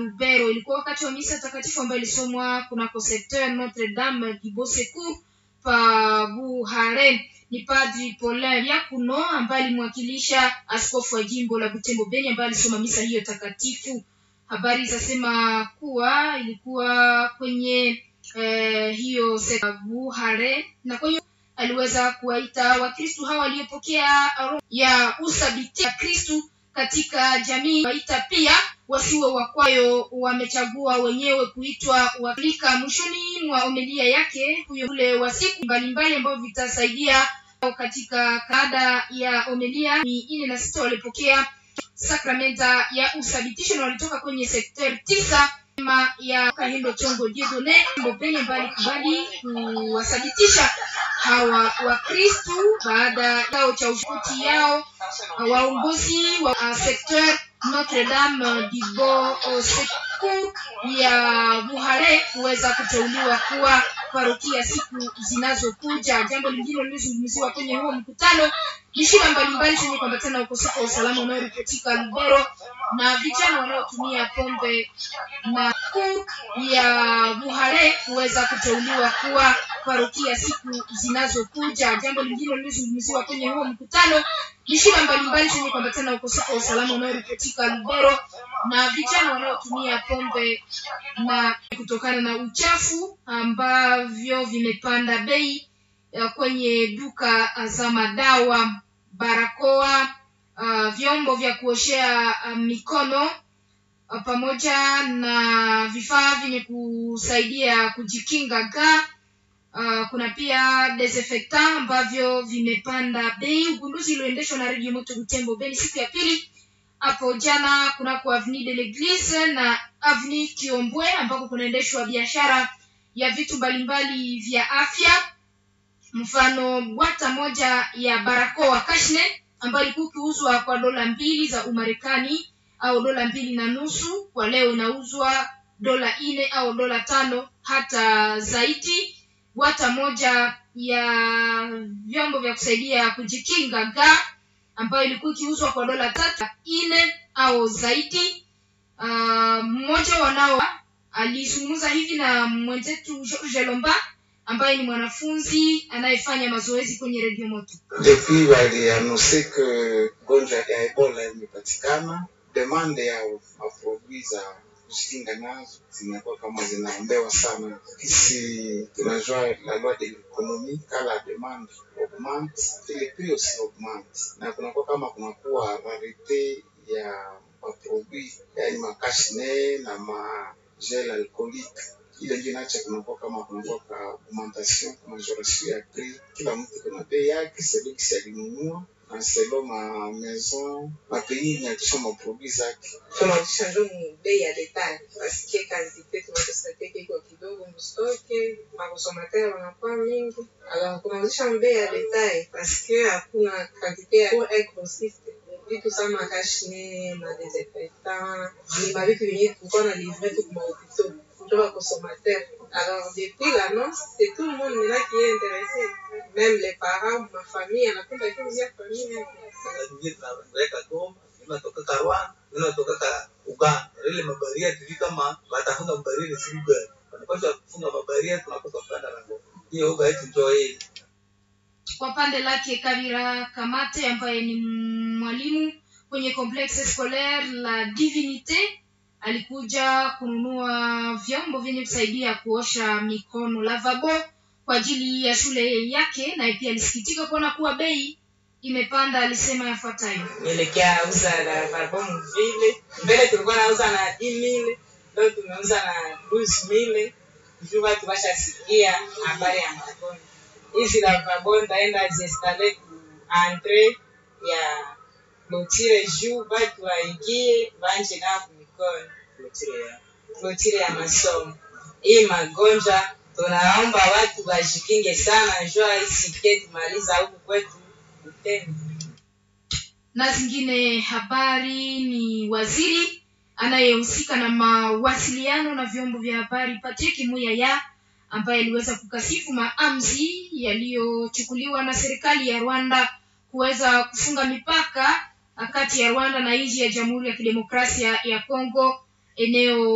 Lubero. Ilikuwa wakati wa misa takatifu ambayo ilisomwa kunako secteur Notre Dame du Beau Secours pa Buhare. Ni Padri Paulin Yakuno ambaye alimwakilisha askofu wa jimbo la Butembo Beni ambaye alisoma misa hiyo takatifu. Habari zasema kuwa ilikuwa kwenye eh, hiyo sekta Buhare na kwa hiyo aliweza kuwaita Wakristu hawa waliopokea roho ya uthabiti ya Kristu katika jamii, waita pia wasiwe wakwayo, wamechagua wenyewe kuitwa Waafrika. Mwishoni mwa homilia yake huyo ule wa siku mbalimbali ambavyo vitasaidia katika kada ya homilia ni nne na sita walipokea sakramenta ya uthabitisho na walitoka kwenye sekter tisa ma ya Kahindo Chongo Diedone Mbopeni ambaye alikubali kuwathabitisha hawa Wakristu baada yao cha ushuti yao waongozi wa uh, sekter Notre Dame du Beau Secours ya Buhare kuweza kuteuliwa kuwa parokia siku zinazokuja. Jambo lingine lilizungumziwa kwenye huo mkutano ni shida mbalimbali zenye kuambatana na ukosefu wa usalama unaoripotika Lubero na vijana wanaotumia pombe na kuu ya Buhare kuweza kuteuliwa kuwa parokia siku zinazokuja. Jambo lingine lilizungumziwa kwenye huo mkutano ni shida mbalimbali zenye kuambatana na ukosefu wa usalama unaoripotika Lubero na vijana wanaotumia pombe na kutokana na uchafu ambavyo vimepanda bei uh, kwenye duka za madawa, barakoa, uh, vyombo vya kuoshea uh, mikono uh, pamoja na vifaa vyenye kusaidia kujikinga ga Uh, kuna pia desinfectant ambavyo vimepanda bei. Ugunduzi ulioendeshwa na Radio Moto Butembo Beni siku ya pili hapo jana kunako Avenue de l'Eglise na Avenue Kiombwe ambako kunaendeshwa biashara ya vitu mbalimbali vya afya, mfano bwata moja ya barakoa Kashne ambayo ilikuwa ikiuzwa kwa dola mbili za Umarekani au dola mbili na nusu, kwa leo inauzwa dola nne au dola tano hata zaidi bwata moja ya vyombo vya kusaidia kujikinga ga ambayo ilikuwa ikiuzwa kwa dola tatu nne au zaidi. Uh, mmoja wanao alizungumza hivi na mwenzetu George Lomba ambaye ni mwanafunzi anayefanya mazoezi kwenye redio moto. Depuis walianonse que gonjwa ya Ebola imepatikana, demande ya maprodui za kujikinga nazo zinakuwa kama zinaombewa sana. Kisi tunajua la loi de l'économie quand la demande augmente et les prix aussi augmente, na kunakuwa kama kunakuwa rarite ya maprodui yaani makashne na magel alcoolique ile ndio inacha kunakuwa kama kunakuwa ka augmentation majoration ya prix. Kila mtu kuna bei yake selon kisi alinunua na selon ma maison ma pays inatisha maproduit zake tunauzisha njo mu bei ya detail paske kantite tunatosateke iko kidogo mstoke makonsomateur wanakuwa mingi alors tunauzisha mu bei ya detail paske hakuna kantite ya pour un grossiste vitu sama kashne madesinfectant ni mavitu vyenye tulikuwa na livre tu kuma hopitau njo bakonsomateur alors depuis l'annonce c'est tout le monde maintenant qui est intéressé même les parents ma famille anapenda kiuzia famille yake ingine tunaweka Goma, inatoka Rwanda, inatoka Uganda. Ile mabaria tuli kama watafunga mabaria si gani, wanapaswa kufunga mabaria, tunakosa kupanda na Goma. Hiyo hoga yetu ndio hii. Kwa pande lake Kabira Kamate ambaye ni mwalimu kwenye complexe scolaire la Divinite alikuja kununua vyombo vyenye kusaidia kuosha mikono lavabo kwa ajili ya shule yake, naye pia alisikitika kuona kuwa bei imepanda. Alisema yafuatayo: nielekea uza la barbomu vile mbele tulikuwa nauza na mille leo tumeuza na mille juu watu washasikia habari ya maboni hizi la barbomu taenda ziestale ku entre ya lotire juu watu waingie wanje nao kumikono lotire ya masomo hii magonjwa tunaomba watu wajikinge sana njua isikie tumaliza huku kwetu Butembo. na zingine habari ni waziri anayehusika na mawasiliano na vyombo vya habari Patrick Muyaya ambaye aliweza kukasifu maamuzi yaliyochukuliwa na serikali ya Rwanda kuweza kufunga mipaka kati ya Rwanda na nchi ya Jamhuri ya Kidemokrasia ya Kongo eneo